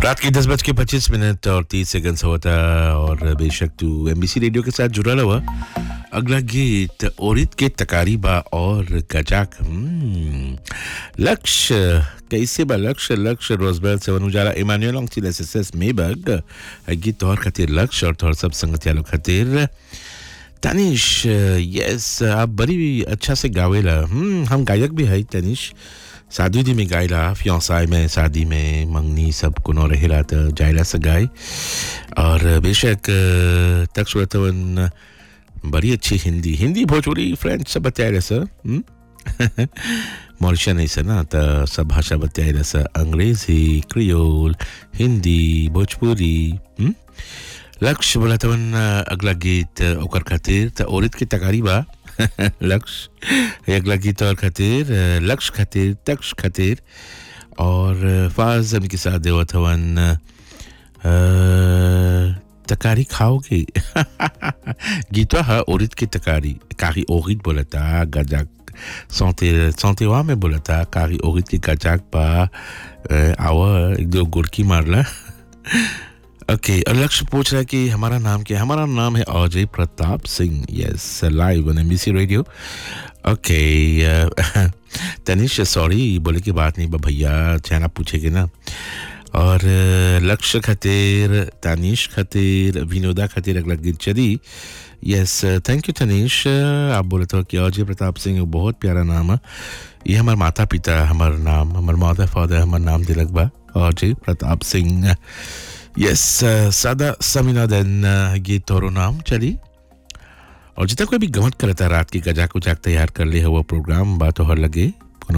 रात के दस बज के पच्चीस मिनट और तीस सेकंड होता है और बेशक तू एमबीसी रेडियो के साथ जुड़ा हुआ अगला गीत औरत के तकारीबा और गजाक हम्म, लक्ष्य कैसे बा लक्ष्य लक्ष्य रोजबेल सेवन उजाला इमानुएल ऑक्सील एसएसएस मेबग गीत तोहर खातिर लक्ष्य और तोहर सब संगतिया लोग खातिर तनिष यस आप बड़ी अच्छा से गावेला हम्म हम गायक भी है तनिष शादी उदी में गायला फ्योसाई में शादी में मंगनी सब कोनो रहेला त जायला से गाय और बेशक तक सुरतवन बड़ी अच्छी हिंदी हिंदी भोजपुरी फ्रेंच सब बताए सर मॉरिशन ऐसे ना त सब भाषा बताए सर अंग्रेजी क्रियोल हिंदी भोजपुरी हम्म? लक्ष्य बोला तवन अगला गीत ओकर खातिर त औरत की तकारी बा लक्ष्य अगला गीत और खातिर लक्ष्य खातिर तक्ष खातिर और फाज के साथ देवत हवन अ, तकारी खाओगे गीतवा है औरत की तकारी कारी औरत बोला था गजाक सौते सौतेवा में बोला था कारी औरत की गजाक पा अ, आवा एक दो गुड़की मारला ओके और लक्ष्य पूछ रहा है कि हमारा नाम क्या है हमारा नाम है Ajay Pratap Singh yes live on MBC radio okay Tanish sorry बोले की बात नहीं बा भैया चैना पूछेगे ना और अ, लक्ष्य खातिर तानिश खातिर विनोदा खातिर अगला गीत चली यस थैंक यू तनिष आप बोले तो कि अजय प्रताप सिंह बहुत प्यारा नाम है ये हमारे माता पिता हमारा नाम हमारे माता फादर हमारा नाम दिलक बा अजय प्रताप सिंह यस सादा समीना देन ये तोरो नाम चली और जितना कोई भी गमत करता रात की गजाक उजाक तैयार कर ले हुआ प्रोग्राम बात हो लगे